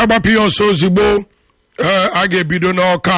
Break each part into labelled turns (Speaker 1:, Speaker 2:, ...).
Speaker 1: agbapụ ya ọsọ ozugbo ee, a ga-ebido n'ọka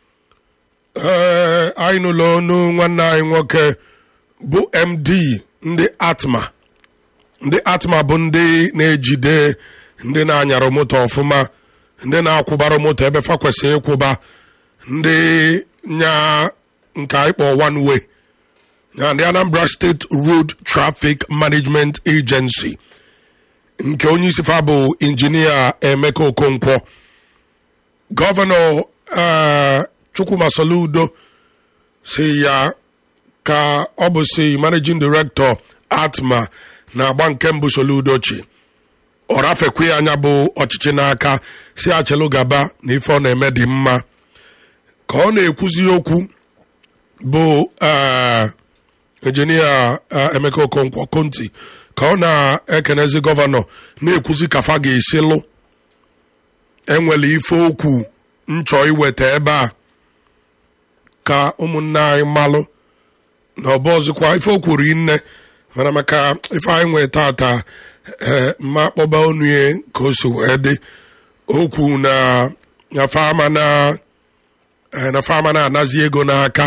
Speaker 1: ee, anyị nụlọ ọnụ nwanne anyị nwoke bụ md ndị atma ndị atma bụ ndị na-ejide ndị na-anyara moto ọfụma ndị na-akwụbara moto ebe fa kwesịrị ịkwụba ndị nya nke anyị kpọ one way na ndị anambra state road traffic management agency nke onye isi fa bụ injinia emeka okonkwo gọvanọ eh, chukwuma soludo si ya ka ọ bụ si managing director atma na-agba nke mbụ soludo chi ọ rafekwe anya bụ ọchịchị n'aka si achịlụ gaba na ife ọ na-eme dị mma ka ọ na-ekwuzi okwu bụ eh, injinia eh, emeka okonkwo konti ka ọ na-ekenezi gọvanọ na-ekwuzi ka fa ga-esi lụ enwere ife okwu nchọ iweta ebe a ka ụmụnne anyị malụ na ọbụ ọzọkwa ife o kwuru nne mana maka ife anyị nwee tata ee mma kpọba onu ya ka o si wee dị okwu na na fama na eh, na fama na-anazi ego n'aka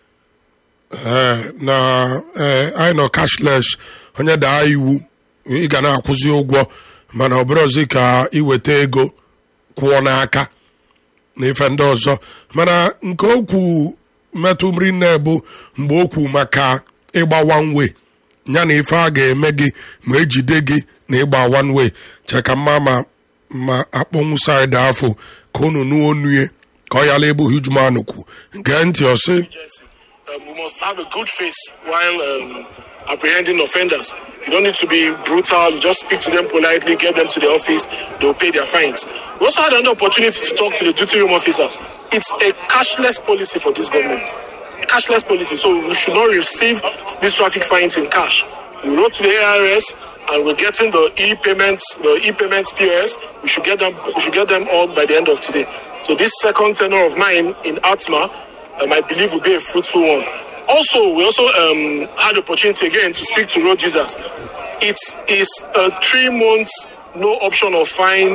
Speaker 1: ee na ee anyị nọ cashless onye daa iwu ị ga na-akwụzi ụgwọ mana ọ bụrụ ọzi ka iweta ego kwụọ n'aka na ife ndị ọzọ mana nke okwu metụ mri nne bụ mgbe okwu maka ịgba one way ya na ife a ga-eme gị ma ejide gị na ịgba one way cheka mma ma ma akpọnwụ saịdị afọ ka unu nuo onue ka ọ yala ebe hujman kwu gee ntị ọsị
Speaker 2: agency. Um, we must have a good face while um, apprehending offenders. You don't need to be brutal. You just speak to them politely, get them to the office, they'll pay their fines. We also had an opportunity to talk to the duty room officers. It's a cashless policy for this government. Cashless policy. So we should not receive these traffic fines in cash. We wrote to the ARS and we're getting the e-payments, the e-payments POS. We should get them. We should get them all by the end of today. So this second tenor of mine in Atma, um, I believe, will be a fruitful one. Also, we also um, had the opportunity again to speak to road users. It is a three months no option of fine